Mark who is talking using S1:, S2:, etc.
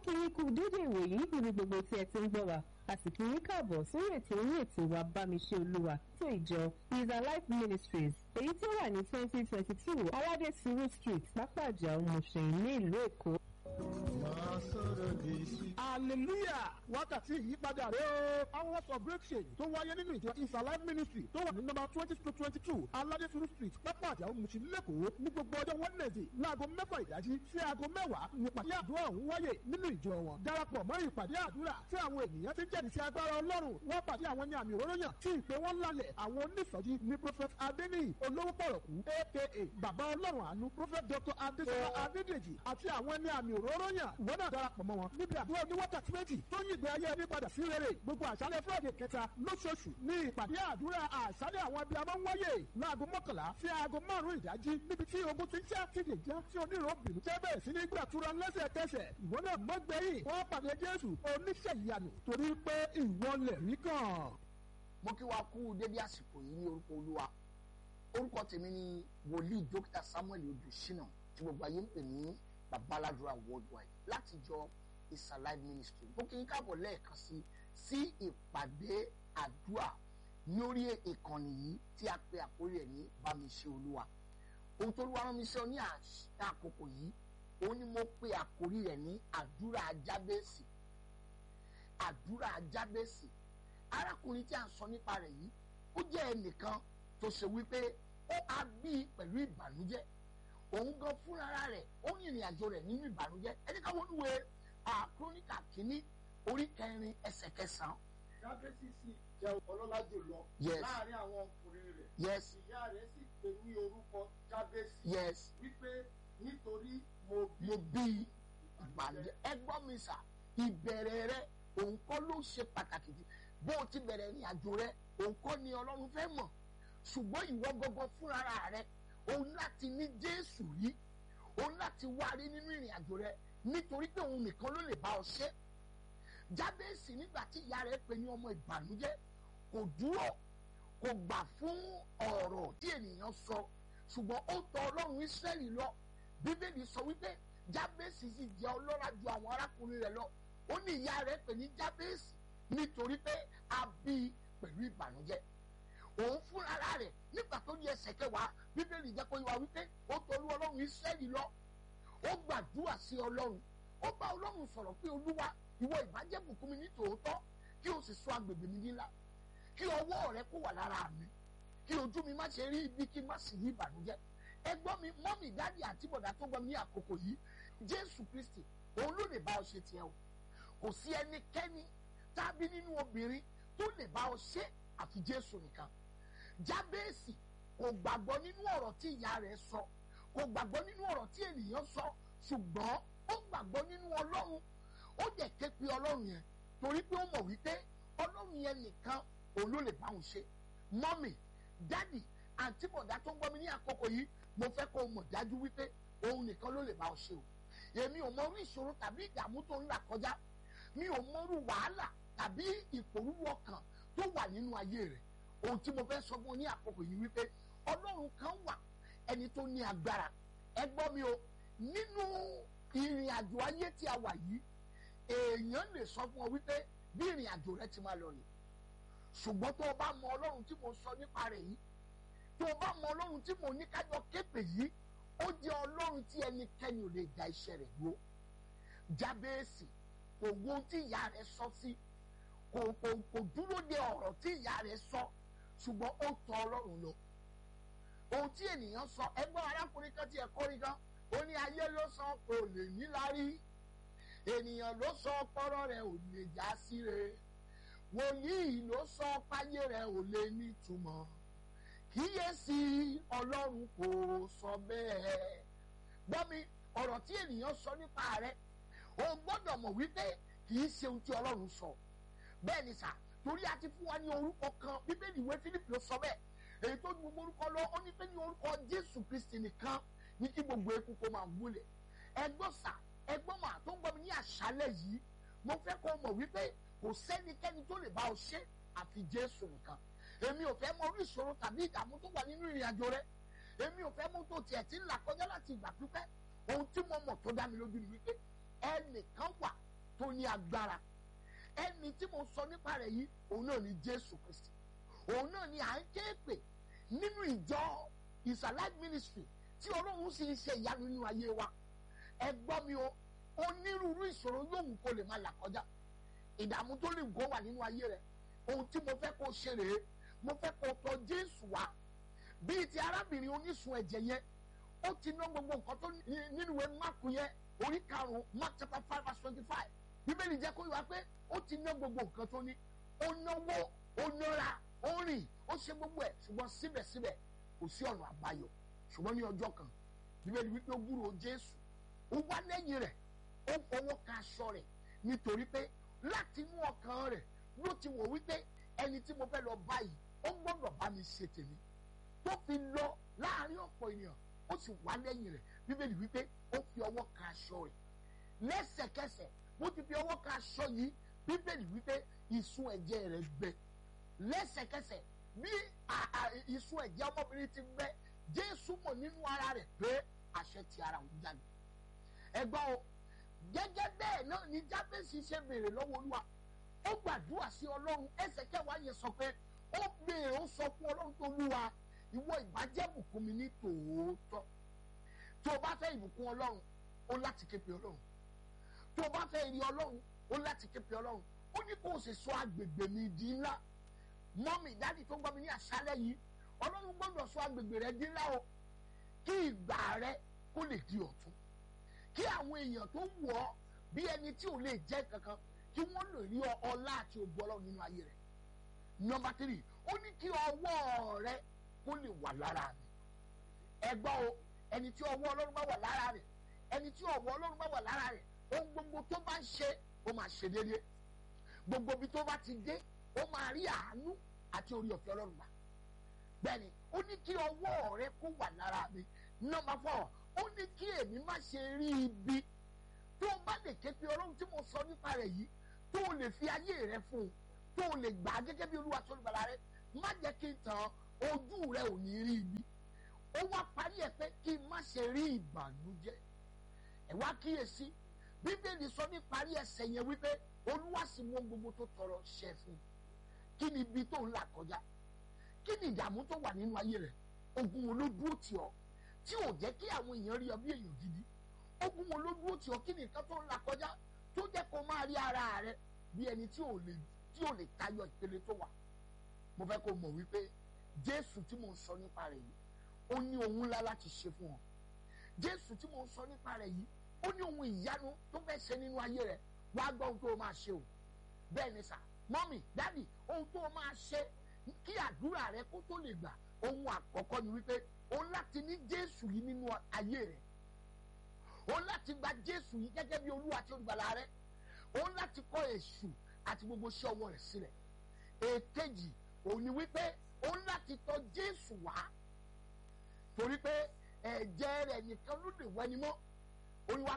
S1: kí ní kú dédé ìwòyí níbi gbogbo tí ẹ ti ń gbọ́ wa a sì kí ní káàbọ̀ sórí ètò orí ètò wa bámiṣe olúwa tó ìjọ is alive ministries èyí tí ó wà ní twenty twenty two aládé suru street pápájà ọmọṣẹ́yìn ní ìlú èkó.
S2: hallelujah wákàtí ìyípadà rẹ o hours of breakthrough tó wáyé nínú ìjọ is alive ministry tó wà ní nọ́mbà twenty to twenty two aládé suru street pápájà ọmọṣẹ́ lẹ́kọ̀ọ́ ní gbogbo ọjọ́ wednesday láago mẹ́fà ìdájí sí aago mẹ́wàá nípàdé àdúrà ọ̀hún wáyé nínú ìjọ wọn darapọ̀ mọ́ ìpàdé àdúrà tí àwọn ènìyàn ti jẹ́rìí sí agbára ọlọ́run wọ́n pàdé àwọn ní àmì òróró yàn tí ìpè wọn lálẹ̀ àwọn onísọ̀jí ní prophet adeniyi olówó pọ̀rọ̀kú aka bàbá ọlọ́run àánú prophet dr adesola adedeji àti àwọn ní àmì òróró yàn ìwọ náà darapọ̀ mọ́ wọn níbi àdúrà ní wákàtí méjì tó yí ìgbé ayé ẹni padà sí rere gbogbo àṣálẹ̀ friday kẹta lóṣooṣù ní ìpàdé àdúrà àṣálẹ̀ àwọn abiyamọ ń wáyé láago mọ́kànlá sí aago márùn-ún ìdájí níbi tí ogun ti ń já ti lè já tí onírò bìnú tẹ́ bẹ̀rẹ̀ sí ní gbàtúrà lẹ́sẹ̀kẹsẹ̀ ìwọ náà mọ́gbẹ́yìn wọ́n pàdé jésù oníṣẹ́ ìyanu torí pé ìwọ lẹ̀ rí kàn.
S3: mo kí wa kú dédé àsìkò yìí ní orúkọ olúwa orúkọ tèmi ni wòlíì dókítà samuel odùsínà tí gbogbo ayé ń pè ní babaládùra worldwide láti jọ is alive ministry mo kí n káàbọ̀ lẹ́ẹ̀kan sí sí ìpàdé àdúrà ní orí ìkànnì yìí tí a pe àkórí ẹ̀ ní bámiṣe olúwa ohun tó lúwa rán mi sọ ní àkókò yìí òun ni mo pe àkórí rẹ̀ ní àdúrà jábẹ́sì àdúrà jábẹ́sì arákùnrin tí a ń sọ nípa rẹ̀ yìí ó jẹ́ ẹnìkan tó ṣe wípé ó á bí pẹ̀lú ìbànújẹ́ òun gan fúnra rẹ̀ ó ń ìrìn àjò rẹ̀ nínú ìbànújẹ́ ẹni ká wọnú wẹ àkróníkà kínní orí kẹrin ẹsẹ̀ kẹsàn-án.
S4: jábẹ́sì sì jẹ́ ọlọ́lá jùlọ
S3: Yes.
S4: láàrin àwọn ọkùnrin rẹ̀
S3: yes
S4: ìyá rẹ̀ sì pè ní orúkọ jábẹ́sì
S3: yes
S4: wípé nítorí mo bí
S3: mo bí ìbànújẹ́ ẹ gbọ́ mi sà ìbẹ̀rẹ̀ rẹ òun kọ́ ló ṣe pàtàkì jù bó o ti bẹ̀rẹ̀ ìrìn àjò rẹ òun kọ́ ni ọlọ́run fẹ́ mọ̀ ṣùgbọ́n ìwọ gọ́gọ́ fúnra rẹ òun láti ní jésù rí òun láti wá rí nínú ìrìn àjò rẹ nítorí pé òun nìkan ló lè bá ọ ṣe jábẹ́sì nígbà tí ìyá rẹ̀ pè ní ọmọ ìbànújẹ́ kò dúró kò gbà fún ọ̀rọ̀ tí ènìyàn sọ ṣùgbọ́n ó tọ ọlọ́run ísírẹ́lì lọ bíbélì sọ wípé jábẹ́sì sì jẹ́ ọlọ́lá ju àwọn arákùnrin rẹ̀ lọ ó ní ìyá rẹ̀ pè ní jábẹ́sì nítorí pé a bí i pẹ̀lú ìbànújẹ́ òun fúnra rẹ̀ nígbà tó di ẹsẹ̀ kẹwàá bíbélì jẹ́ kó yé wa wípé ó tọrú ọlọ́run ísírẹ́lì lọ ó gbàdúrà sí ọlọ́run ó bá ọlọ́run sọ̀rọ̀ pé olúwa ìwọ ìbàjẹ́ bùkún mi ní tòótọ́ kí o sì sọ agbègbè mi nílá kí ọwọ́ rẹ kó wà lára mi kí ojú mi má ṣe rí ibi kí n má sì rí ìbànújẹ́ ẹgbọ́n mi mọ́mì dáàdì àti bọ̀dá tó gbọ́ mi ní àkókò yìí jésù kristi òun ló lè bá ọ ṣe tiẹ̀ o kò sí ẹnikẹ́ni tàbí nínú obìnrin tó lè bá ọ ṣe àfi jésù nìkan jábẹ́ẹ̀sì kò gbàgbọ́ nínú ọ̀rọ̀ tí ìyá rẹ̀ sọ kò gbàgbọ́ nínú ọ̀rọ̀ tí ènìyàn sọ ṣùgbọ́n ó gbàgbọ́ nínú ọlọ́run ó dẹ̀ ké pe ọlọ́run yẹn torí pé ó mọ̀ wípé ọlọ́run yẹn nìkan òun ló lè bá òun ṣe mọ́mì dádì àǹtí bọ̀dá tó ń gbọ́ mi ní àkókò yìí mo fẹ́ kó o mọ̀ dájú wípé òun nìkan ló lè bá ọ ṣe o èmi ò mọ orí ìṣòro tàbí ìdààmú tó ń là kọjá mi ò mọ orú wàhálà tàbí ìpòrúwú ọkàn tó wà nínú ayé rẹ̀ ohun tí mo fẹ́ sọ fún ọ ní àkókò yìí wípé ọlọ́run kan wà ẹni tó ní agbára ẹ gbọ́ mi o nínú ìrìn àjò ayé tí a wà yìí èèyàn lè sọ fún ọ wípé bí ìrìn àjò rẹ ti máa lọ rè ṣùgbọ́n tó o bá mọ ọlọ́run tí mo sọ nípa rẹ̀ yìí tó o bá mọ ọlọ́run tí mo ní kájọ képe yìí ó jẹ́ ọlọ́run tí ẹnikẹ́ni ò lè da iṣẹ́ rẹ̀ dúró jábẹ́ẹ̀sì kò wo ohun tí ìyá rẹ̀ sọ sí kò kò kò dúró de ọ̀rọ̀ tí ìyá rẹ̀ sọ ṣùgbọ́n ó tọ ọlọ́run lọ ohun tí ènìyàn sọ ẹgbọ́n arákùnrin kan tí ẹ kórìí kan ó ní ayé ló sọ kò lè níláárí ènìyàn ló sọ ọpọlọ rẹ̀ ò lè já síre wòlíì ló sọ páyé rẹ̀ ò lè nítumọ̀ kíyèsí ọlọ́run kò sọ bẹ́ẹ̀ gbọ́ mi ọ̀rọ̀ tí ènìyàn sọ nípa rẹ̀ o gbọ́dọ̀ mọ̀ wípé kì í ṣe ohun tí ọlọ́run sọ bẹ́ẹ̀ ni sà torí a ti fún wa ní orúkọ kan bíbélì ìwé Fílípì ló sọ bẹ́ẹ̀ èyí tó ju gbogbo orúkọ lọ ó ní pé ní orúkọ Jésù Kristi nìkan ní kí gbogbo eku kó máa wúlẹ̀ ẹgbọ́n sà ẹgbọ́n mà tó ń gbọ́ mi ní àṣálẹ̀ yìí mo fẹ́ kó mọ̀ wípé kò sẹ́nikẹ́ni tó lè bá ọ ṣe àfi Jésù nìkan èmi ò fẹ́ mọ orí ìṣòro tàbí ìdààmú tó wà nínú ìrìn àjò rẹ èmi ò fẹ́ mọ tó tiẹ̀ ti ń là kọjá láti ìgbà pípẹ́ ohun tí mo mọ̀ tó dá mi lójú ni wípé ẹnìkan wà tó ní agbára ẹni tí mo sọ nípa rẹ̀ yìí òun náà ni jésù kristi òun náà ni à ń ké pè nínú ìjọ ìsàlẹ̀ ministry tí ọlọ́run sì ń ṣe ìyanu nínú ayé wa ẹ gbọ́ mi o onírúurú ìṣòro yóò kó lè máa là kọjá ìdààmú tó lè gbọ́ wà nínú ayé rẹ ohun tí mo fẹ́ kó ṣe rèé mo fẹ́ kó tọ̀ jésù wá bíi ti arábìnrin onísun ẹ̀jẹ̀ yẹn ó ti ná gbogbo nǹkan tó nínú ìwé máàkù yẹn orí karùn-ún mark chapter five verse twenty-five bíbélì jẹ́ kó wá pé ó ti ná gbogbo nǹkan tó ní ó náwó ó nára ó rìn ó ṣe gbogbo ẹ̀ ṣùgbọ́n síbẹ̀síbẹ̀ kò sí ọ̀nà àbáyọ ṣùgbọ́n ní ọjọ́ kan bíbélì wípé ó gbúròó jésù ó wá lẹ́yìn rẹ̀ ó fọwọ́ ka aṣọ rẹ̀ nítorí pé láti inú ọkàn rẹ̀ ló ti wò wípé ẹni tí mo fẹ́ lọ báyìí ó gbọ́dọ̀ bá mi ṣe tèmi tó fi lọ láàrin ọ̀pọ̀ ènìyàn ó sì wá lẹ́yìn rẹ̀ bíbélì wípé ó fi ọwọ́ ka aṣọ rẹ̀ lẹ́sẹ̀kẹsẹ̀ bó ti fi ọwọ́ ka aṣọ yìí bíbélì wípé ìsun ẹ̀jẹ̀ rẹ̀ gbẹ lẹ́sẹ̀kẹsẹ̀ bí ìsun ẹ̀jẹ̀ ọmọbìnrin ti gbẹ jésù mọ̀ nínú ara rẹ̀ pé àṣẹ ti ara òun jáde ẹgbọ́n o gẹ́gẹ́ bẹ́ẹ̀ náà ni jábẹ́sì ṣe béèrè lọ́wọ́ olúwa ó gbàdúrà sí ọlọ́run ẹsẹ̀ kẹwàá yẹn sọ pé ó béèrè ó sọ fún ọlọ́run tó lúwa ìwọ ìbàjẹ́ bùkún mi ní tòótọ́ tó o bá fẹ́ ìbùkún ọlọ́run ó láti ké pe ọlọ́run tó o bá fẹ́ ìrì ọlọ́run ó láti ké pe ọlọ́run ó ní kó o sì sọ agbègbè mi di ńlá mọ́mì dáàdì tó gbọ́ mi ní àṣálẹ́ yìí ọlọ́run gbọ́dọ̀ sọ agbègbè rẹ di ńlá o kí ìgbà rẹ kó lè di ọ̀tun kí àwọn èèyàn tó wọ̀ ọ́ bí ẹni tí ò lè jẹ́ kankan kí wọ́n lè rí ọlá àti ògbó ọlọ́run nínú ayé rẹ̀ nọmba tírì ó ní kí ọwọ́ rẹ kó lè wà lára mi ẹgbọ́n o ẹni tí ọwọ́ ọlọ́run bá wà lára rẹ̀ ẹni tí ọwọ́ ọlọ́run bá wà lára rẹ̀ ohun gbogbo tó bá ń ṣe ó máa ṣe déédéé gbogbo ibi tó bá ti dé ó máa rí àánú àti orí ọ̀fẹ́ ọlọ́run gbà bẹ́ẹ̀ni ó ní kí ọwọ́ rẹ kó wà lára mi nọmba fọ́ ó ní kí èmi má ṣe rí ibi tó o bá lè ké pe ọlọ́run tí mo sọ nípa rẹ̀ yìí tó o lè fi ayé rẹ fún un tó o lè gbà á gẹ́gẹ́ bí olúwa tó lùbàlà rẹ má jẹ́ kí n tàn ojú rẹ ò ní rí ibi ó wá parí ẹ̀ pé kí n má ṣe rí ìbànújẹ́ ẹ wá kíyèsí bíbélì sọ ní parí ẹsẹ̀ yẹn wípé olúwa sì mú gbogbo tó tọrọ ṣẹ fún un kí ni ibi tó ń là kọjá kí ni ìdààmú tó wà nínú ayé rẹ ogun wo ló dúró tì ọ́ tí ò jẹ́ kí àwọn èèyàn rí ọ bí èèyàn gidi ogun wo ló dúró tì ọ́ kí ni nǹkan tó ń là kọjá tó jẹ́ kó máa rí ara rẹ bí ẹni tí ò lè tí ò lè tayọ ìpele tó wà mo fẹ́ kó mọ̀ wípé jésù tí mo ń sọ nípa rẹ̀ yìí ó ní ohun ńlá láti ṣe fún ọ jésù tí mo ń sọ nípa rẹ̀ yìí ó ní ohun ìyanu tó fẹ́ ṣe nínú ayé rẹ wá gbọ́ ohun tó o máa ṣe o bẹ́ẹ̀ ni sà mọ́mì dádì ohun tó o máa ṣe kí àdúrà rẹ kó tó lè gbà ohun àkọ́kọ́ ni wípé o láti ní jésù yìí nínú ayé rẹ o láti gba jésù yìí gẹ́gẹ́ bí olúwa tí olùgbàlà rẹ o láti kọ̀ èṣù àti gbogbo iṣẹ́ ọwọ́ rẹ̀ sílẹ̀ èkejì òun ni wípé o láti tọ̀ jésù wá torí pé ẹ̀jẹ̀ rẹ̀ nìkan ló lè wẹ́ni mọ́ olúwa